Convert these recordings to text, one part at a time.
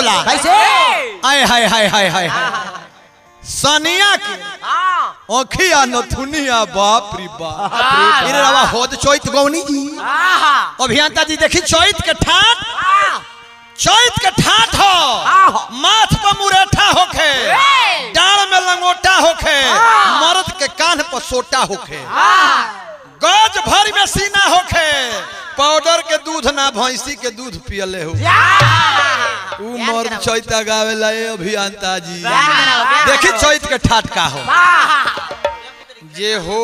होला कैसे आय हाय हाय हाय हाय हाय सनिया के ओखिया नथुनिया बाप रे बाप अरे रवा होद चैत गौनी जी अभियंता जी देखी चैत के ठाट चैत के ठाट हो माथ पर मुरेठा होखे डाल में लंगोटा होखे मर्द के कान पर सोटा होखे गज भर में सीना होखे पाउडर के दूध ना भैंसी के दूध पियले हो ऊ मर्द चैत गावेला ए अभियंता जी देखी चैत के ठाट का हो जे हो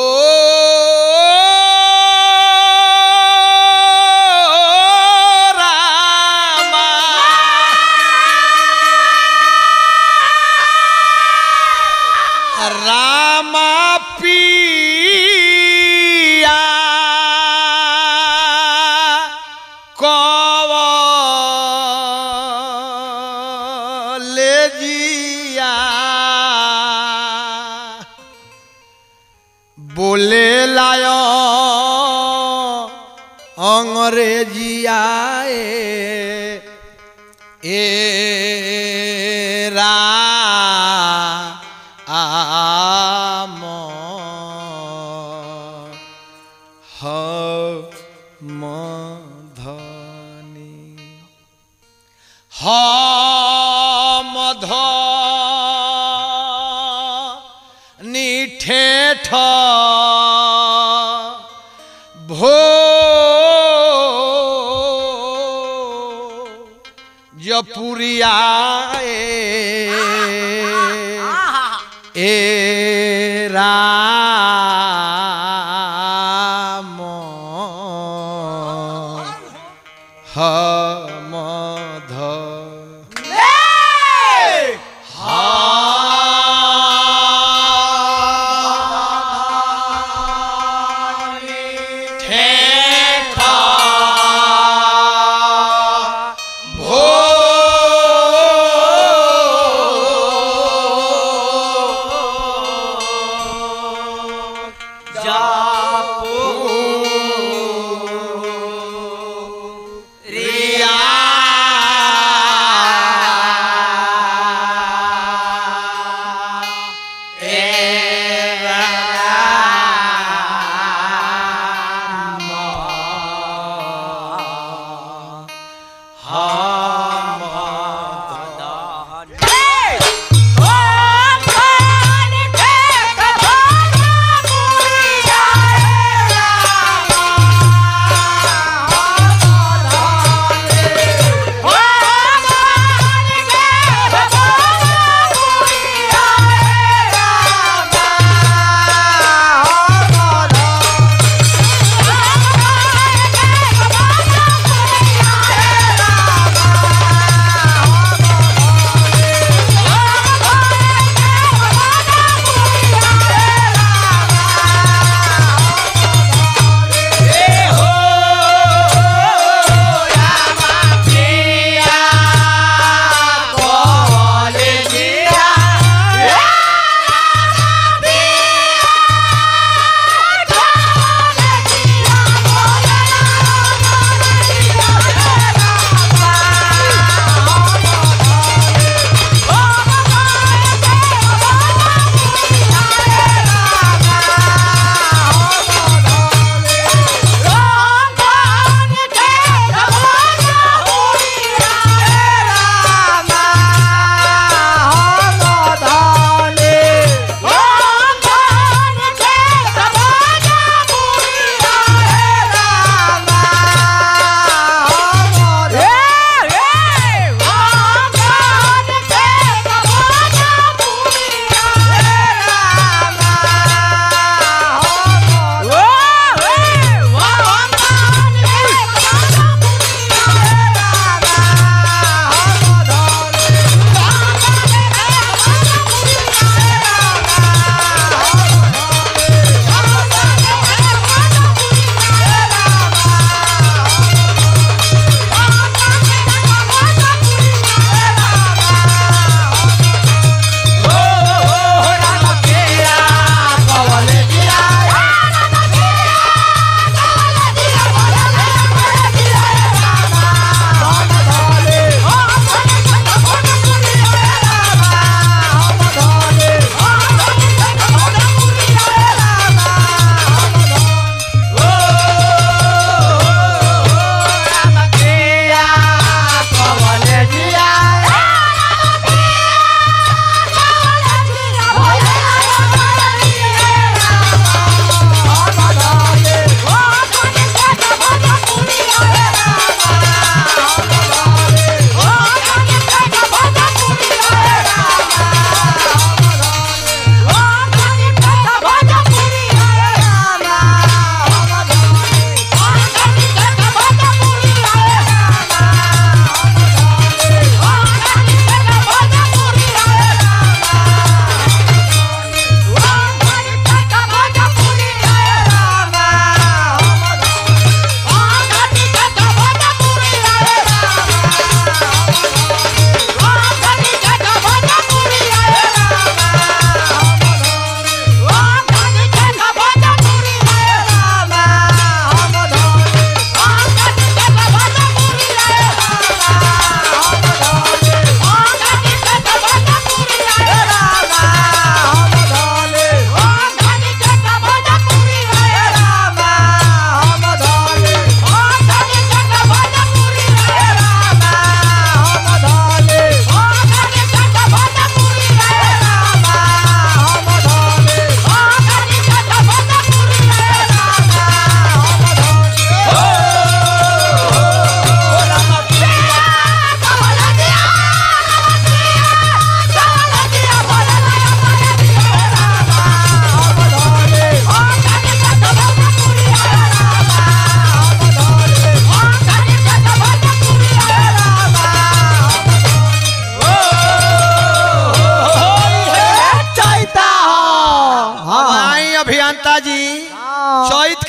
रामा रामा पिया कवलेजिया बोले लायो अंग्रेजिया ए ए रा आम ह मधनी हम निठेठ भो जपुरिया ए राम हमध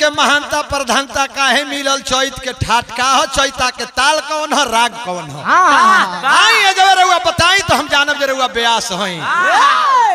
के महानता प्रधानता काहे मिलल चैत के ठाट का हो चैता के ताल कौन हो राग कौन हो हाँ आई जब रहुआ बताई तो हम जानब जे रहुआ ब्यास हई